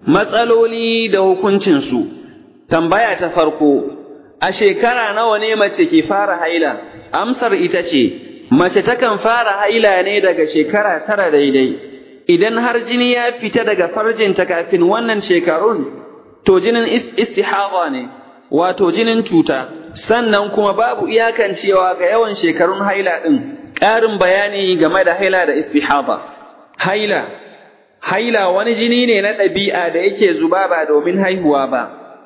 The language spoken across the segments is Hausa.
matsaloli da hukuncinsu tambaya ta farko a shekara nawa ne mace ke fara haila amsar ita ce mace takan fara haila ne daga shekara tara daidai idan har jini ya fita daga farjinta kafin wannan shekarun to jinin istihaba ne wato jinin cuta sannan kuma babu iyakancewa ga yawan shekarun haila ɗin ƙarin bayani game da haila da istihaba haila haila wani jini ne na ɗabi'a da yake zuba ba domin haihuwa ba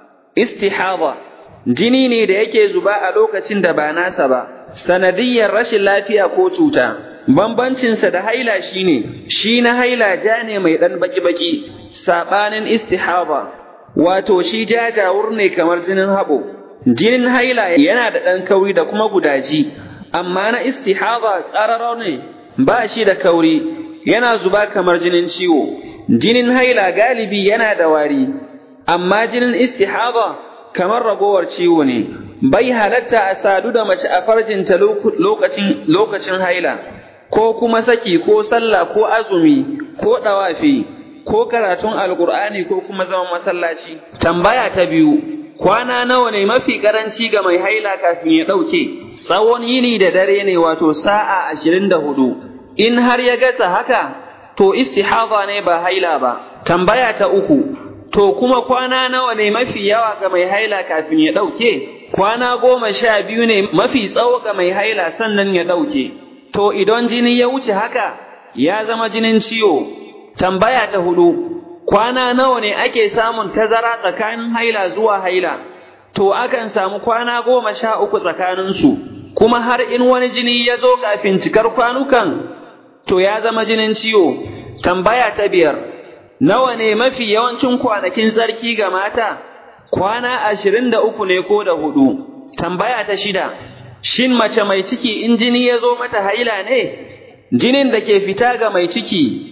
istihaba jini ne da yake zuba a lokacin da ba nasa ba sanadiyyar rashin lafiya ko cuta bambancinsa da haila shine shi na haila ja ne mai ɗan baki-baki saɓanin istihaba wato shi jajawur ne kamar jinin haɓo jinin haila yana da ɗan kauri da kuma gudaji amma na istihaba tsararau ne ba shi da kauri yana zuba kamar jinin ciwo jinin haila galibi yana da wari amma jinin istihaba kamar ragowar ciwo ne bai halatta a sadu da mace a farjinta lokacin lokacin haila ko kuma saki ko sallah ko azumi ko ɗawafi ko karatun alkur'ani ko kuma zaman masallaci tambaya ta biyu kwana nawa ne mafi karanci ga mai haila kafin ya ɗauke tsawon yini da dare ne wato sa'a ashirin da hudu in har ya gasa haka to istihaba ne ba haila ba tambaya ta uku to kuma kwana nawa ne mafi yawa ga mai haila kafin ya ɗauke kwana goma sha biyu ne mafi tsawo ga mai haila sannan ya ɗauke to idan jini ya wuce haka ya zama jinin ciwo tambaya ta hudu kwana nawa ne ake samun tazara tsakanin haila zuwa haila to akan samu kwana goma sha uku tsakaninsu kuma har in wani jini ya zo kafin cikar kwanukan to ya zama jinin ciwo tambaya ta biyar nawa ne mafi yawancin kwanakin tsarki ga mata kwana ashirin da uku ne ko da hudu tambaya ta shida shin mace mai ciki in jini ya zo mata haila ne jinin da ke fita ga mai ciki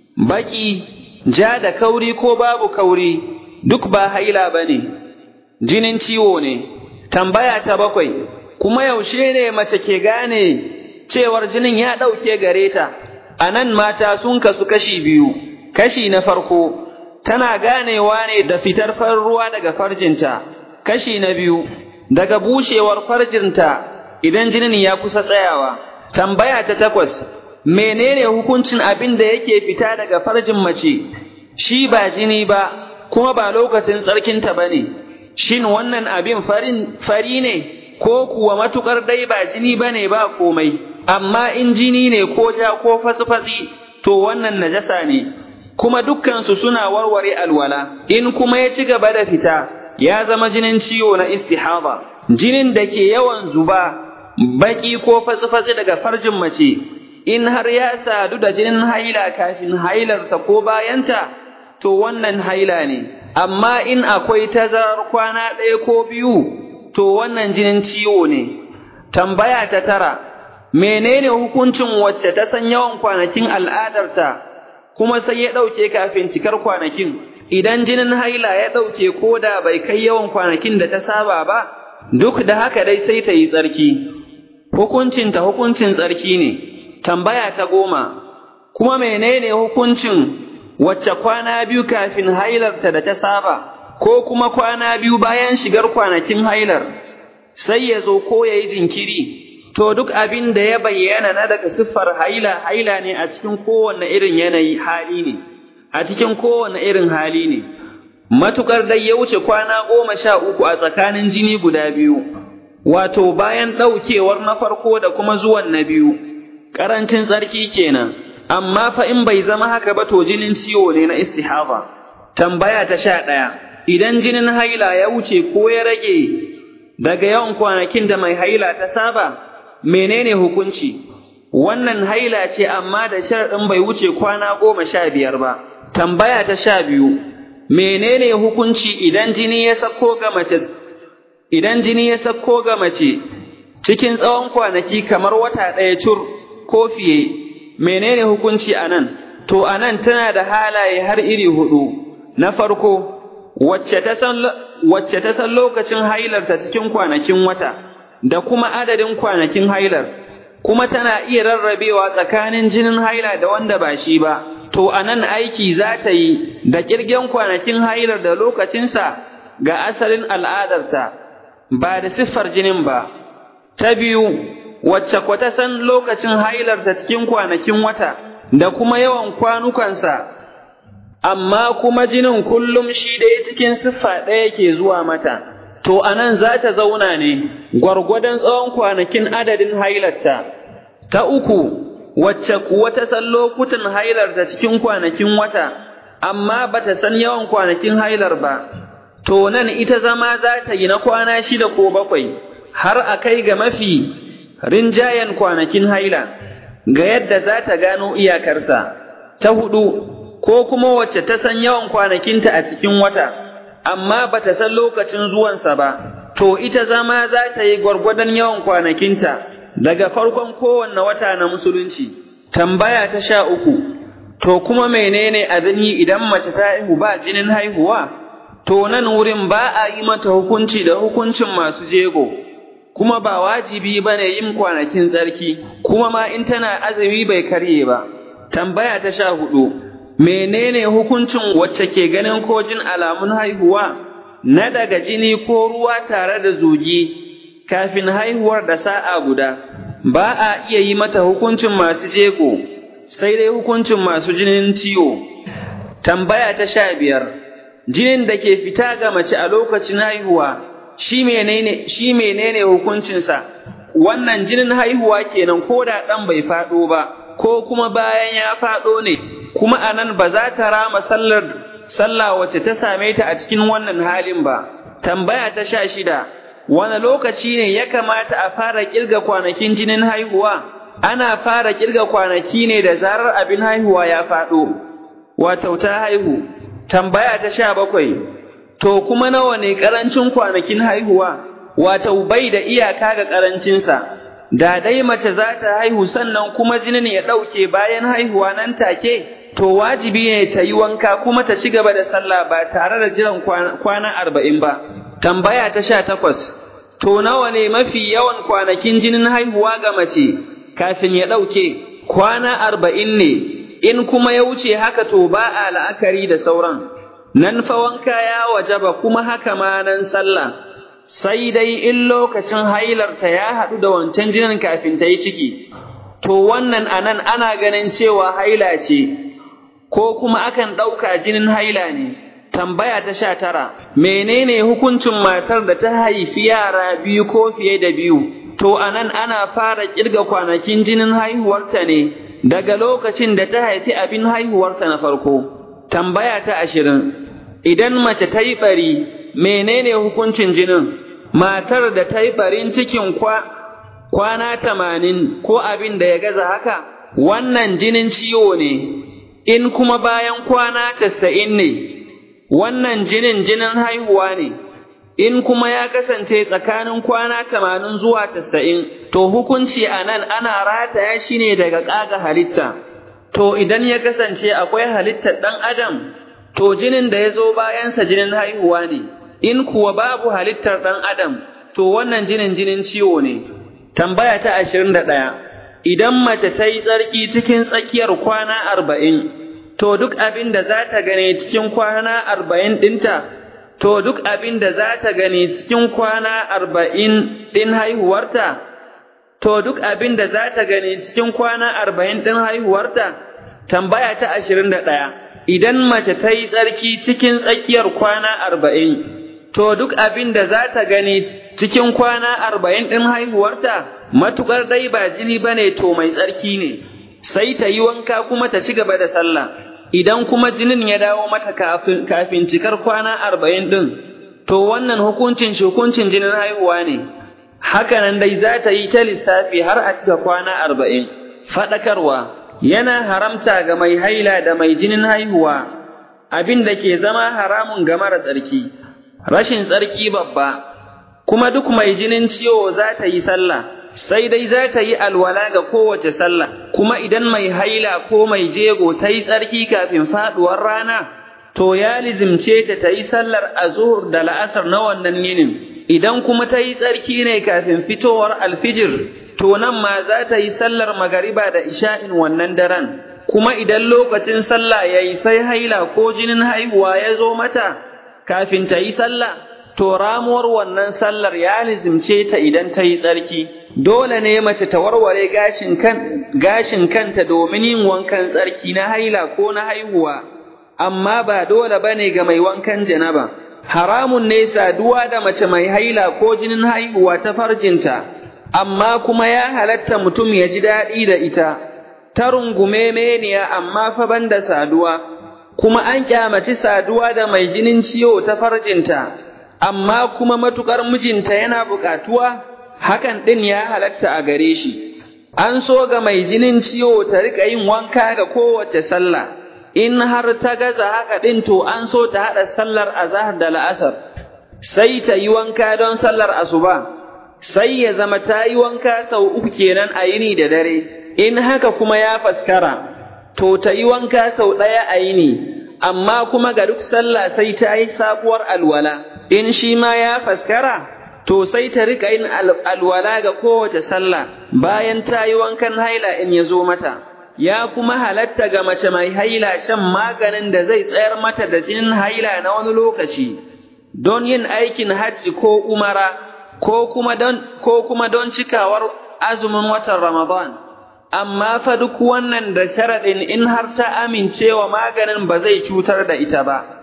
baki ja da kauri ko babu kauri duk ba haila ba ne jinin ciwo ne tambaya ta bakwai kuma yaushe ne mace ke gane cewar jinin ya ɗauke gare ta a nan mata sun kasu kashi biyu kashi na farko tana ganewa ne da fitar farin ruwa daga farjinta kashi na biyu daga bushewar farjinta idan jinin ya kusa tsayawa tambaya ta takwas menene hukuncin abin da yake fita daga farjin mace shi ba jini ba kuma ba lokacin tsarkinta ba ne shin wannan abin farin fari ne ko kuwa matukar dai ba jini ba ne ba komai amma in jini ne ko ja ko fatsi-fatsi to wannan najasa ne kuma dukkansu suna warware alwala in kuma ya ci gaba da fita ya zama jinin ciwo na istihaba jinin da ke yawan zuba baki ko fatsi-fatsi daga farjin mace in har ya sadu da jinin haila kafin hailarsa ko bayanta to wannan haila ne amma in akwai tazarar kwana ɗaya ko biyu to wannan jinin ciwo ne tambaya ta tara menene hukuncin wacce ta san yawan kwanakin al'adarta kuma sai ya ɗauke kafin cikar kwanakin idan jinin haila ya ɗauke ko da bai kai yawan kwanakin da ta saba ba duk da haka dai sai ta yi tsarki hukuncinta hukuncin tsarki ne tambaya ta goma kuma menene hukuncin wacce kwana biyu kafin hailarta da ta saba ko kuma kwana biyu bayan shigar kwanakin hailar sai ya zo ko ya yi jinkiri to duk abin da ya bayyana na daga siffar haila haila ne a cikin kowanne irin yanayi hali ne a cikin kowanne irin hali ne matukar dai ya wuce kwana goma sha uku a tsakanin jini guda biyu wato bayan ɗaukewar na farko da kuma zuwan na biyu ƙarancin tsarki kenan amma fa in bai zama haka ba to jinin ciwo ne na istihaba tambaya ta sha ɗaya idan jinin haila ya wuce ko ya rage daga yawan kwanakin da mai haila ta saba menene hukunci wannan haila ce amma da sharaɗin bai wuce kwana goma sha biyar ba tambaya ta sha biyu menene hukunci idan jini ya sako ga mace idan jini ya sako ga mace cikin tsawon kwanaki kamar wata ɗaya cur ko fiye menene hukunci anan to anan tana da halaye har iri hudu na farko wacce ta san wacce ta san lokacin hailarta cikin kwanakin wata da kuma adadin kwanakin hailar kuma tana iya rarrabewa tsakanin jinin haila da wanda ba shi ba to a nan aiki za ta yi da ƙirgen kwanakin hailar da lokacinsa ga asalin al'adarta, ba da siffar jinin ba. Ta biyu, wacce kwata san lokacin hailarta cikin kwanakin wata da kuma yawan kwanukansa, amma kuma jinin kullum shi ɗaya cikin siffa ɗaya ke zuwa mata, to a nan za ta zauna ne gwargwadon tsawon kwanakin adadin hailarta. Ta uku, wacce kuwa ta san lokutan hailarta cikin kwanakin wata, amma ba ta san yawan kwanakin hailar ba, to nan ita zama za ta yi na kwana shida ko bakwai, har a kai ga mafi rinjayen kwanakin haila, ga yadda za ta gano iyakarsa. Ta hudu, ko kuma wacce ta san yawan kwanakinta a cikin wata, amma ba ta san lokacin zuwansa ba, to ita zama za ta yi gwargwadon yawan kwanakinta. daga farkon kowanne wata na musulunci. Tambaya ta sha uku, to kuma menene abin yi idan mace ta haihu ba jinin haihuwa? To nan wurin ba a yi mata hukunci da hukuncin masu jego, kuma ba wajibi ba ne yin kwanakin tsarki, kuma ma in tana azumi bai karye ba. Tambaya ta sha hudu, menene hukuncin wacce ke ganin ko jin alamun haihuwa? Na daga jini ko ruwa tare da zugi, kafin haihuwar da sa'a guda, ba a iya yi mata hukuncin masu jego, sai dai hukuncin masu jinin ciwo. Tambaya ta sha biyar, jinin da ke fita ga mace a lokacin haihuwa, shi menene, shi menene hukuncinsa, wannan jinin haihuwa kenan ko da ɗan bai faɗo ba, ko kuma bayan ya faɗo ne, kuma a nan ba za ta rama sallar sallah wacce ta same ta a cikin wannan halin ba. Tambaya ta sha shida, wani lokaci ne ya kamata a fara kirga kwanakin jinin haihuwa ana fara kirga kwanaki ne da zarar abin haihuwa ya faɗo wato ta haihu tambaya ta sha bakwai to kuma nawa ne ƙarancin kwanakin haihuwa wato bai da iyaka ga ƙarancinsa da dai mace za ta haihu sannan kuma jinin ya ɗauke bayan haihuwa nan take to wajibi ne ta yi wanka kuma ta ci gaba da sallah ba tare da jiran kwana arba'in ba Tambaya ta sha takwas, to nawa ne mafi yawan kwanakin jinin haihuwa ga mace kafin ya ɗauke, kwana arba'in ne, in kuma ya wuce haka to ba a la'akari da sauran, nan fa wanka ya wajaba kuma haka ma nan sallah, sai dai in lokacin hailarta ya haɗu da wancan jinin kafin ta yi ciki, to wannan anan ana ganin cewa haila ce, ko kuma akan ɗauka jinin haila ne. Tambaya ta sha tara, menene hukuncin matar da ta haifi yara biyu ko fiye da biyu, to anan ana fara ƙirga kwanakin jinin haihuwarta ne daga lokacin da ta haifi abin haihuwarta na farko. Tambaya ta ashirin, idan mace ta yi ɓari, menene hukuncin jinin? Matar da ta yi ɓarin cikin kwa, kwana tamanin ko abin da ya gaza haka, wannan jinin ciwo ne, in kuma bayan kwana casa'in ne. wannan jinin jinin haihuwa ne, in kuma ya kasance tsakanin kwana tamanin zuwa tasa'in, to hukunci a nan ana rataya shi ne daga ƙaga halitta. To idan ya kasance akwai halittar ɗan Adam, to jinin da ya zo bayansa jinin haihuwa ne, in kuwa babu halittar ɗan Adam, to wannan jinin jinin ciwo ne. Tambaya ta ashirin da ɗaya, idan mace ta yi tsarki cikin tsakiyar kwana arba'in, to duk abin da za ta gane cikin kwana arba'in ɗinta, to duk abin da za ta gane cikin kwana arba'in ɗin haihuwarta, to duk abin da za ta gane cikin kwana arba'in ɗin haihuwarta, tambaya ta ashirin da ɗaya, idan mace ta yi tsarki cikin tsakiyar kwana arba'in, to duk abin da za ta gane cikin kwana arba'in ɗin haihuwarta, matuƙar dai ba jini ba ne to mai tsarki ne, sai ta yi wanka kuma ta ci gaba da sallah. idan kuma jinin ya dawo mata kafin, kafin cikar kwana arba'in ɗin, to wannan hukuncin shi hukuncin jinin haihuwa ne, hakanan dai za ta yi ta lissafi har a cika kwana arba'in. Faɗakarwa yana haramta ga mai haila da mai jinin haihuwa, abin da ke zama haramun ga mara tsarki, rashin tsarki babba, kuma duk mai jinin ciwo za ta yi sallah. sai dai za ta yi alwala ga kowace sallah, kuma idan mai haila ko mai jego ta yi tsarki kafin faɗuwar rana, to ya lizimce ta ta yi sallar azuhur da la'asar na wannan yinin, idan kuma ta yi tsarki ne kafin fitowar alfijir, to nan ma za ta yi sallar magariba da isha'in wannan daren, kuma idan lokacin sallah ya yi sai haila ko jinin haihuwa ya zo mata kafin ta yi sallah, to ramuwar wannan sallar ya lizimce ta idan ta yi tsarki. Dole ne mace ta warware gashin, kan, gashin kanta domin yin wankan tsarki na haila ko na haihuwa, amma ba dole ba ne ga mai wankan janaba. Haramun ne saduwa da mace mai haila ko jinin haihuwa ta farjinta, amma kuma ya halatta mutum ya ji daɗi da ita. ta rungume meniya amma fa banda saduwa, kuma an kyamaci saduwa da mai jinin ciwo ta farjinta, amma kuma matuƙar mijinta yana buƙatuwa, hakan ɗin ya halatta a gare shi. An so ga mai jinin ciwo ta riƙa yin wanka ga kowace sallah, in har ta gaza haka ɗin to an so ta haɗa sallar azahar da la'asar, sai ta yi wanka don sallar asuba, sai ya zama ta yi wanka sau uku kenan a yini da dare. in haka kuma ya faskara, to ta yi wanka sau ɗaya a yini, amma kuma ga duk sallah sai ta yi sabuwar alwala, in shi ma ya faskara, to sai ta riƙa yin alwala ga kowace sallah bayan ta yi wankan haila in ya zo mata. Ya kuma halatta ga mace mai haila shan maganin da zai tsayar mata da jinin haila na wani lokaci, don yin aikin hajji ko umara, ko kuma don, ko kuma don cikawar azumin watan Ramadan. amma fa duk wannan da sharaɗin in har ta amincewa maganin ba zai cutar da ita ba.